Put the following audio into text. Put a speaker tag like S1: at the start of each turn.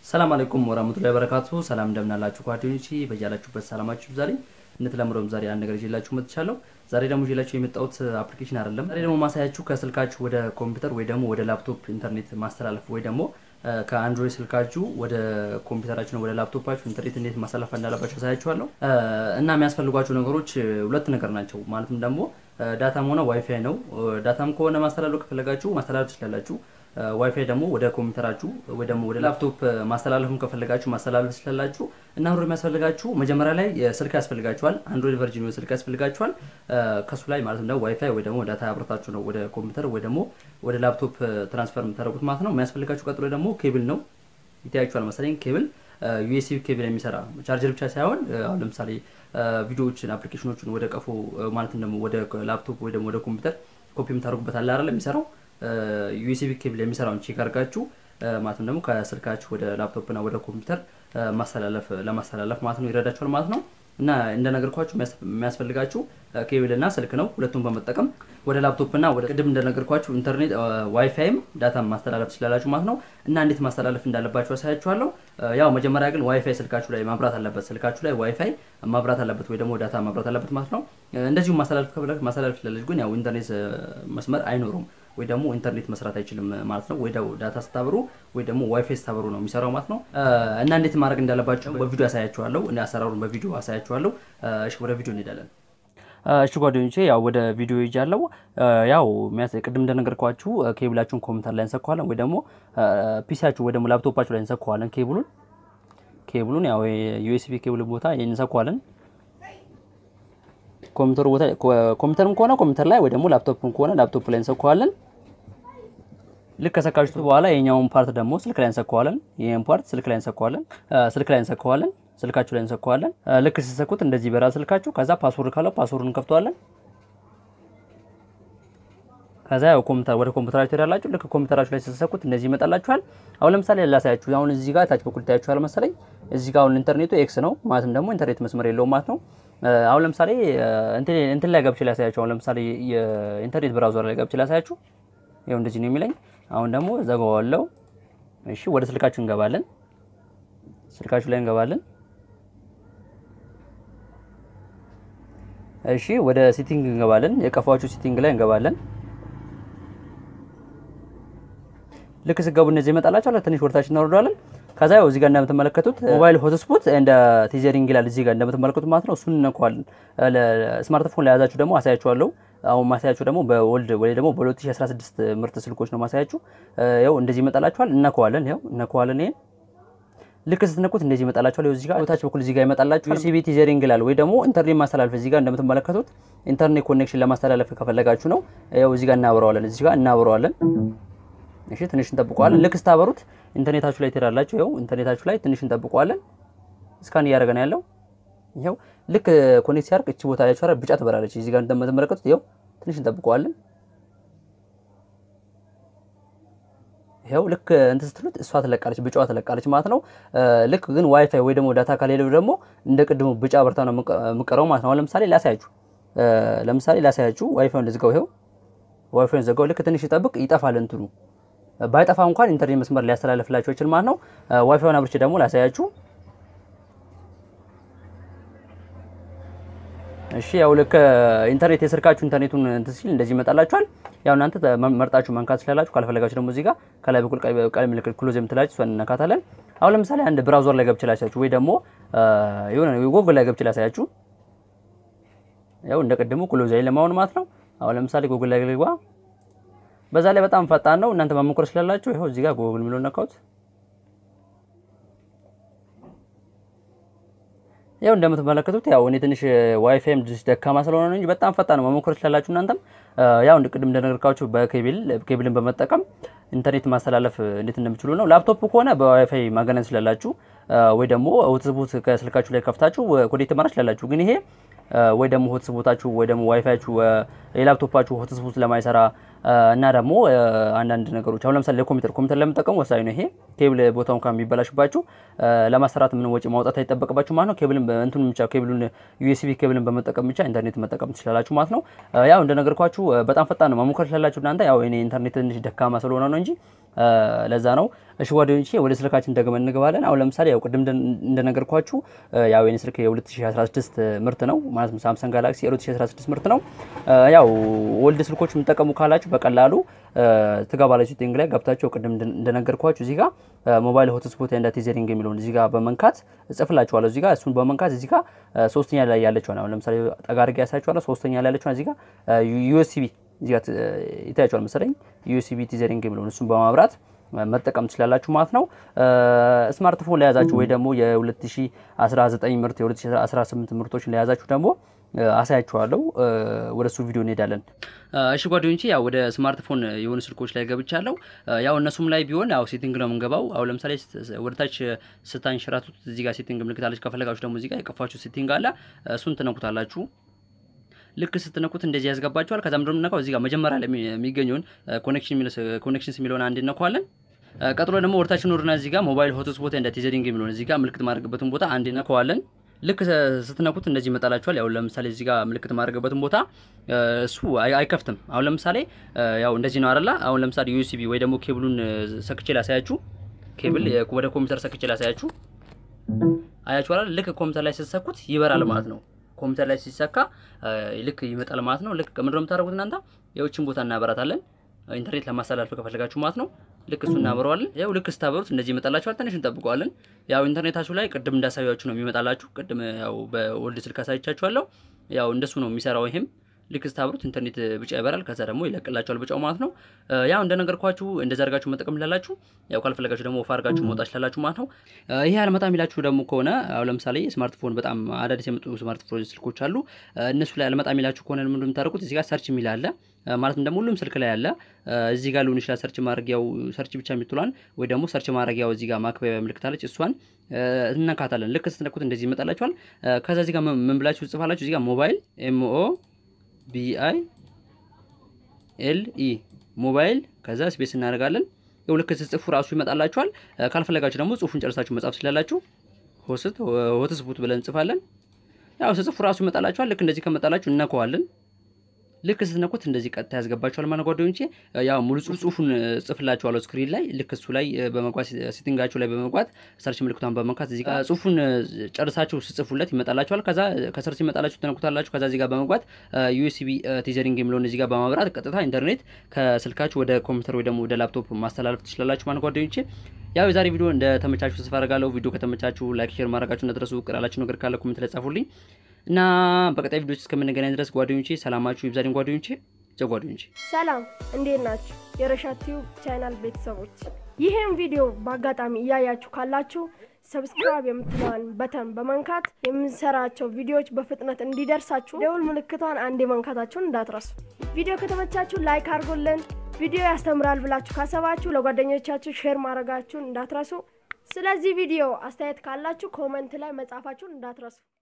S1: ሰላም አለይኩም ወራህመቱላሂ ወበረካቱ። ሰላም እንደምናላችሁ ጓደኞቼ፣ በያላችሁበት ሰላማችሁ ይብዛልኝ። እንደተለመደውም ዛሬ አንድ ነገር ይዤላችሁ መጥቻለሁ። ዛሬ ደግሞ ይዤላችሁ የመጣሁት አፕሊኬሽን አይደለም። ዛሬ ደግሞ ማሳያችሁ ከስልካችሁ ወደ ኮምፒውተር ወይ ደግሞ ወደ ላፕቶፕ ኢንተርኔት ማስተላለፍ ወይ ደግሞ ከአንድሮይድ ስልካችሁ ወደ ኮምፒውተራችሁ ወደ ላፕቶፓችሁ ኢንተርኔት እንዴት ማስተላለፍ እንዳለባችሁ አሳያችኋለሁ። እና የሚያስፈልጓቸው ነገሮች ሁለት ነገር ናቸው። ማለትም ደግሞ ዳታም ሆነ ዋይፋይ ነው። ዳታም ከሆነ ማስተላለፍ ከፈለጋችሁ ማስተላለፍ ትችላላችሁ። ዋይፋይ ደግሞ ወደ ኮምፒውተራችሁ ወይ ደግሞ ወደ ላፕቶፕ ማስተላለፍም ከፈለጋችሁ ማስተላለፍ ትችላላችሁ። እና አሁን የሚያስፈልጋችሁ መጀመሪያ ላይ ስልክ ያስፈልጋችኋል። አንድሮይድ ቨርዥን ወይ ስልክ ያስፈልጋችኋል። ከሱ ላይ ማለት ነው ዋይፋይ ወይ ደግሞ ዳታ አብረታችሁ ነው ወደ ኮምፒውተር ወይ ደግሞ ወደ ላፕቶፕ ትራንስፈር የምታደርጉት ማለት ነው። የሚያስፈልጋችሁ ቀጥሎ ደግሞ ኬብል ነው። ይታያችኋል መሰለኝ ኬብል ዩኤስቢ ኬብል የሚሰራ ቻርጀር ብቻ ሳይሆን አሁን ለምሳሌ ቪዲዮዎችን አፕሊኬሽኖችን ወደ ቀፎ ማለትም ደግሞ ወደ ላፕቶፕ ወይ ደግሞ ወደ ኮምፒውተር ኮፒ የምታደርጉበት አለ አይደል የሚሰራው ዩኤስቢ ኬብል የሚሰራውን ቼክ አድርጋችሁ ማለትም ደግሞ ከስልካችሁ ወደ ላፕቶፕ እና ወደ ኮምፒውተር ማስተላለፍ ለማስተላለፍ ማለት ነው ይረዳችኋል ማለት ነው። እና እንደነገርኳችሁ የሚያስፈልጋችሁ ኬብል እና ስልክ ነው። ሁለቱም በመጠቀም ወደ ላፕቶፕ እና ወደ ቅድም እንደነገርኳችሁ ኢንተርኔት ዋይፋይም ዳታ ማስተላለፍ ትችላላችሁ ማለት ነው። እና እንዴት ማስተላለፍ እንዳለባችሁ አሳያችኋለሁ። ያው መጀመሪያ ግን ዋይፋይ ስልካችሁ ላይ ማብራት አለበት። ስልካችሁ ላይ ዋይፋይ ማብራት አለበት ወይ ደግሞ ዳታ ማብራት አለበት ማለት ነው። እንደዚሁም ማስተላለፍ ከፈለግ ማስተላለፍ ትችላለች፣ ግን ያው ኢንተርኔት መስመር አይኖሩም ወይ ደግሞ ኢንተርኔት መስራት አይችልም ማለት ነው። ወይ ዳታ ስታበሩ ወይ ደግሞ ዋይፋይ ስታበሩ ነው የሚሰራው ማለት ነው። እና እንዴት ማድረግ እንዳለባቸው በቪዲዮ አሳያችኋለሁ። እኔ አሰራሩን በቪዲዮ አሳያችኋለሁ። እሺ ወደ ቪዲዮ እንሄዳለን። እሺ ጓደኞቼ ያው ወደ ቪዲዮ ይጃለው። ያው ቅድም እንደነገርኳችሁ ኬብላችሁን ኮምፒውተር ላይ እንሰካዋለን ወይ ደግሞ ፒሲያችሁ ወይ ደግሞ ላፕቶፓችሁ ላይ እንሰካዋለን። ኬብሉን ኬብሉን ያው ዩኤስቢ ኬብል ቦታ እንሰካዋለን። ኮምፒውተር ቦታ ኮምፒውተርም ከሆነ ኮምፒውተር ላይ ወይ ደግሞ ላፕቶፕም ከሆነ ላፕቶፕ ላይ እንሰካዋለን። ልክ ከሰካችሁት በኋላ የኛውን ፓርት ደግሞ ስልክ ላይ እንሰካዋለን። ይሄን ፓርት ስልክ ላይ እንሰካዋለን። ስልክ ላይ እንሰካዋለን። ስልካችሁ ላይ እንሰካዋለን። ልክ ሲሰኩት እንደዚህ ይበራል ስልካችሁ። ከዛ ፓስወርድ ካለው ፓስወርዱን እንከፍተዋለን። ከዛ ያው ኮምፒውተር ወደ ኮምፒውተራችሁ ትሄዳላችሁ። ልክ ኮምፒውተራችሁ ላይ ስትሰኩት እንደዚህ ይመጣላችኋል። አሁን ለምሳሌ ላሳያችሁ። አሁን እዚህ ጋር ታች በኩል ታያችኋል መሰለኝ። እዚህ ጋር አሁን ኢንተርኔቱ ኤክስ ነው ማለትም ደግሞ ኢንተርኔት መስመር የለውም ማለት ነው። አሁን ለምሳሌ እንትን ላይ ገብቼ ላሳያችሁ። አሁን ለምሳሌ የኢንተርኔት ብራውዘር ላይ ገብቼ ላሳያችሁ። ይኸው እንደዚህ ነው የሚለኝ። አሁን ደግሞ ዘጋዋለሁ። እሺ ወደ ስልካችሁ እንገባለን። ስልካችሁ ላይ እንገባለን። እሺ ወደ ሴቲንግ እንገባለን። የቀፏችሁ ሴቲንግ ላይ እንገባለን። ልክ ስገቡ እነዚህ ይመጣላችኋል። ትንሽ ወርታችን እናወርደዋለን። ከዛ ያው እዚህ ጋር እንደምትመለከቱት ሞባይል ሆትስፖት እንደ ቲዘሪንግ ይላል እዚህ ጋር እንደምትመለከቱት ማለት ነው። እሱን እንነካዋለን። ስማርትፎን ላይ ያዛችሁ ደግሞ አሳያችኋለሁ። አሁን ማሳያችሁ ደግሞ በወልድ ወይ ደግሞ በ2016 ምርጥ ስልኮች ነው ማሳያችሁ። ያው እንደዚህ ይመጣላችኋል። እነካዋለን። ያው እነካዋለን። ይሄን ልክ ስትነኩት እንደዚህ ይመጣላችኋል። ያው እዚህ ጋር ታች በኩል እዚህ ጋር ይመጣላችሁ ዩሲቢ ቲዘሪንግ ይላል ወይ ደግሞ ኢንተርኔት ማስተላለፍ እዚህ ጋር እንደምትመለከቱት ኢንተርኔት ኮኔክሽን ለማስተላለፍ ከፈለጋችሁ ነው። ያው እዚህ ጋር እናብረዋለን። እዚህ ጋር እናብረዋለን። እሺ ትንሽ እንጠብቀዋለን። ልክ ስታበሩት ኢንተርኔታችሁ ላይ ትሄዳላችሁ። ይኸው ኢንተርኔታችሁ ላይ ትንሽ እንጠብቀዋለን። እስካን እያደረገ ነው ያለው። ይኸው ልክ ኮኔክት ሲያርቅ እቺ ቦታ ያቻራ ቢጫ ትበራለች። እዚህ ጋር እንደምትመለከቱት ይኸው ትንሽ እንጠብቀዋለን። ይኸው ልክ እንትን ስትሉት እሷ ትለቃለች፣ ቢጫዋ ትለቃለች ማለት ነው። ልክ ግን ዋይፋይ ወይ ደግሞ ዳታ ከሌለው ደግሞ እንደ ቅድሙ ቢጫ በርታ ነው የምቀረው ማለት ነው። አሁን ለምሳሌ ላሳያችሁ፣ ለምሳሌ ላሳያችሁ ዋይፋዩን ልዝጋው። ይኸው ዋይፋዩን ዘጋው። ልክ ትንሽ ይጠብቅ፣ ይጠፋል እንትኑ ባይጠፋ እንኳን ኢንተርኔት መስመር ሊያስተላልፍላችሁ ይችል ማለት ነው። ዋይፋዩን አብርቼ ደግሞ ላሳያችሁ። እሺ ያው ልክ ኢንተርኔት የስልካችሁ ኢንተርኔቱን እንትን ሲል እንደዚህ ይመጣላችኋል። ያው እናንተ መርጣችሁ መንካት ስላላችሁ፣ ካልፈለጋችሁ ደግሞ እዚህ ጋር ከላይ በኩል ቀለም ምልክት ክሎዝ የምትላችሁ እሷን እንነካታለን። አሁን ለምሳሌ አንድ ብራውዘር ላይ ገብቼ ላሳያችሁ ወይ ደግሞ የሆነ ጎግል ላይ ገብቼ ላሳያችሁ። ያው እንደ ቅድሙ ክሎዝ ላይ ለማሆን ማለት ነው። አሁን ለምሳሌ ጎግል ላይ ልግባ በዛ ላይ በጣም ፈጣን ነው። እናንተ መሞከር ስላላችሁ ይኸው እዚህ ጋር ጎግል የሚለውን ነካሁት። ያው እንደምትመለከቱት ያው እኔ ትንሽ ዋይፋይም ደካማ ስለሆነ ነው እንጂ በጣም ፈጣን ነው። መሞከር ስላላችሁ እናንተም ያው ቅድም እንደነገርኳችሁ በኬብል ኬብልን በመጠቀም ኢንተርኔት ማስተላለፍ እንዴት እንደምችሉ ነው። ላፕቶፕ ከሆነ በዋይፋይ ማገናኘት ስላላችሁ ወይ ደግሞ ሆትስፖት ከስልካችሁ ላይ ከፍታችሁ ኮኔክት ማድረግ ስላላችሁ ግን ይሄ ወይ ደግሞ ሆትስፖታችሁ ወይ ደግሞ ዋይፋያችሁ የላፕቶፓችሁ ሆትስፖት ለማይሰራ እና ደግሞ አንዳንድ ነገሮች አሁን ለምሳሌ ለኮምፒውተር ኮምፒውተር ለምጠቀሙ ወሳኝ ነው ይሄ ኬብል ቦታውን ከሚበላሽባችሁ ለማሰራት ምን ወጪ ማውጣት አይጠበቅባችሁ ማለት ነው። ኬብልን እንትኑ ብቻ ኬብሉን ዩኤስቢ ኬብልን በመጠቀም ብቻ ኢንተርኔት መጠቀም ትችላላችሁ ማለት ነው። ያው እንደነገርኳችሁ በጣም ፈጣን ነው መሞከር ትችላላችሁ እናንተ ያው እኔ ኢንተርኔት ትንሽ ደካማ ስለሆነ ነው እንጂ ለዛ ነው። እሺ ጓደኞቼ ወደ ስልካችን ደግመን እንገባለን። አሁን ለምሳሌ ያው ቅድም እንደነገርኳችሁ ያው የኔ ስልክ የ2016 ምርት ነው ማለት ነው። ሳምሰንግ ጋላክሲ የ2016 ምርት ነው። ያው ወልድ ስልኮች የምትጠቀሙ ካላችሁ በቀላሉ ትገባላችሁ ሴቲንግ ላይ ገብታችሁ ቅድም እንደነገርኳችሁ እዚህ ጋር ሞባይል ሆትስፖት ኤንድ ቲዘሪንግ የሚለውን እዚህ ጋር በመንካት እጽፍላችኋለሁ። እዚህ ጋር እሱን በመንካት እዚህ ጋር ሶስተኛ ላይ ያለችው ነው። ለምሳሌ ጠጋ አድርጌ ያሳያችኋለሁ። ሶስተኛ ላይ ያለችው እዚህ ጋር ዩኤስቢ እዚህ ጋር ይታያችኋል መሰለኝ ዩኤስቢ ቲዘሪንግ የሚለውን እሱን በማብራት መጠቀም ትችላላችሁ ማለት ነው። ስማርትፎን ለያዛችሁ ወይ ደግሞ የ2019 ምርት የ2018 ምርቶችን ለያዛችሁ ደግሞ አሳያችኋለሁ። ወደ እሱ ቪዲዮ እንሄዳለን። እሺ ጓደኞቼ ያው ወደ ስማርትፎን የሆኑ ስልኮች ላይ ገብቻለሁ። ያው እነሱም ላይ ቢሆን ያው ሴቲንግ ነው የምንገባው። አሁን ለምሳሌ ወደ ታች ስታንሸራቱት እዚህ ጋር ሴቲንግ ምልክት አለች። ከፈለጋችሁ ደግሞ እዚህ ጋር የቀፋችሁ ሴቲንግ አለ። እሱን ትነኩታላችሁ። ልክ ስትነኩት እንደዚህ ያስገባችኋል። ከዛ ምንድነው የምነካው እዚህ ጋር መጀመሪያ ላይ የሚገኘውን ኮኔክሽንስ የሚለውን አንድ እነካዋለን። ቀጥሎ ደግሞ ወደታችን ወርና እዚህ ጋር ሞባይል ሆትስፖት እንደ ቲዘሪንግ የሚለውን እዚህ ጋር ምልክት ማድረግበትን ቦታ አንድ እነካዋለን። ልክ ስትነኩት እንደዚህ ይመጣላችኋል። ያው ለምሳሌ እዚህ ጋር ምልክት ማድረግበትን ቦታ እሱ አይከፍትም። አሁን ለምሳሌ ያው እንደዚህ ነው አይደለ? አሁን ለምሳሌ ዩኤስቢ ወይ ደግሞ ኬብሉን ሰክቼ ላሳያችሁ። ኬብል ወደ ኮምፒውተር ሰክቼ ላሳያችሁ። አያችሁ አይደል? ልክ ኮምፒውተር ላይ ስትሰኩት ይበራል ማለት ነው። ኮምፒውተር ላይ ሲሰካ ልክ ይመጣል ማለት ነው። ልክ ምንድነው የምታደርጉት እናንተ የውችን ቦታ እናበራታለን ኢንተርኔት ለማስተላለፍ ከፈለጋችሁ ማለት ነው። ልክ እሱ እናበረዋለን። ያው ልክ ስታበሩት እንደዚህ ይመጣላችኋል። ትንሽ እንጠብቀዋለን። ያው ኢንተርኔታችሁ ላይ ቅድም እንዳሳያችሁ ነው የሚመጣላችሁ። ቅድም ያው በወልድ ስልክ አሳይቻችኋለሁ። ያው እንደሱ ነው የሚሰራው ይሄም ልክ ስታብሩት ኢንተርኔት ብጫ ይበራል። ከዛ ደግሞ ይለቅላችኋል ብጫው ማለት ነው። ያው እንደነገርኳችሁ እንደዛ አድርጋችሁ መጠቀም ላላችሁ፣ ያው ካልፈለጋችሁ ደግሞ ወፍ አድርጋችሁ መውጣት ላላችሁ ማለት ነው። ይሄ አልመጣም የሚላችሁ ደግሞ ከሆነ አሁን ለምሳሌ ስማርትፎን በጣም አዳዲስ የመጡ ስማርትፎን ስልኮች አሉ። እነሱ ላይ አልመጣም የሚላችሁ ከሆነ ምንድን ነው የምታደርጉት? እዚህ ጋር ሰርች የሚል አለ ማለትም ደግሞ ሁሉም ስልክ ላይ አለ። እዚህ ጋር ሊሆን ይችላል ሰርች ማድረጊያው ሰርች ብቻ የምትሏን ወይ ደግሞ ሰርች ማድረጊያው እዚህ ጋር ማክበቢያ ምልክት አለች። እሷን እነካታለን። ልክ ስትነኩት እንደዚህ ይመጣላችኋል። ከዛ እዚህ ጋር ምን ብላችሁ ትጽፋላችሁ? እዚህ ጋር ሞባይል ኤምኦ ቢአይ ኤል ኢ ሞባይል ከዛ ስፔስ እናደርጋለን። ያው ልክ ስትጽፉ ራሱ ይመጣላችኋል። ካልፈለጋችሁ ደግሞ ጽሁፉን ጨርሳችሁ መጻፍ ትችላላችሁ። ሆስት ሆትስፖት ብለን እንጽፋለን። ያው ስትጽፉ ራሱ ይመጣላችኋል። ልክ እንደዚህ ከመጣላችሁ እነከዋለን። ልክ ስትነኩት እንደዚህ ቀጥታ ያስገባችኋል ማለት ጓደኞቼ። ያው ሙሉ ጽሁፉን ጽፍላችኋለሁ ስክሪን ላይ ልክ እሱ ላይ በመግባት ሴቲንጋችሁ ላይ በመግባት ሰርች ምልክቷን በመንካት እዚህ ጋር ጽሁፉን ጨርሳችሁ ስጽፉለት ይመጣላችኋል። ከዛ ከሰርች ይመጣላችሁ ትነኩታላችሁ። ከዛ እዚህ ጋር በመግባት ዩኤስቢ ቲዘሪንግ የሚለውን እዚህ ጋር በማብራት ቀጥታ ኢንተርኔት ከስልካችሁ ወደ ኮምፒውተር ወይ ደግሞ ወደ ላፕቶፕ ማስተላለፍ ትችላላችሁ ማለት ጓደኞቼ። ያው የዛሬ ቪዲዮ እንደተመቻችሁ ተስፋ አደርጋለሁ። ቪዲዮ ከተመቻችሁ ላይክ፣ ሼር ማድረጋችሁ እንዳትረሱ። ቅር ያላችሁ ነገር ካለ ኮሜንት ላይ ጻፉልኝ። እና በቀጣይ ቪዲዮች እስከምንገናኝ ድረስ ጓደኞቼ ሰላማችሁ ይብዛልኝ። ጓደኞቼ ጀ ጓደኞቼ
S2: ሰላም፣ እንዴት ናችሁ? የረሻት ቲዩብ ቻናል ቤተሰቦች ይህን ቪዲዮ በአጋጣሚ እያያችሁ ካላችሁ ሰብስክራይብ የምትለዋን በተን በመንካት የምንሰራቸው ቪዲዮዎች በፍጥነት እንዲደርሳችሁ ደውል ምልክቷን አንዴ መንካታችሁን እንዳትረሱ። ቪዲዮ ከተመቻችሁ ላይክ አድርጎልን፣ ቪዲዮ ያስተምራል ብላችሁ ካሰባችሁ ለጓደኞቻችሁ ሼር ማድረጋችሁን እንዳትረሱ። ስለዚህ ቪዲዮ አስተያየት ካላችሁ ኮመንት ላይ መጻፋችሁን እንዳትረሱ።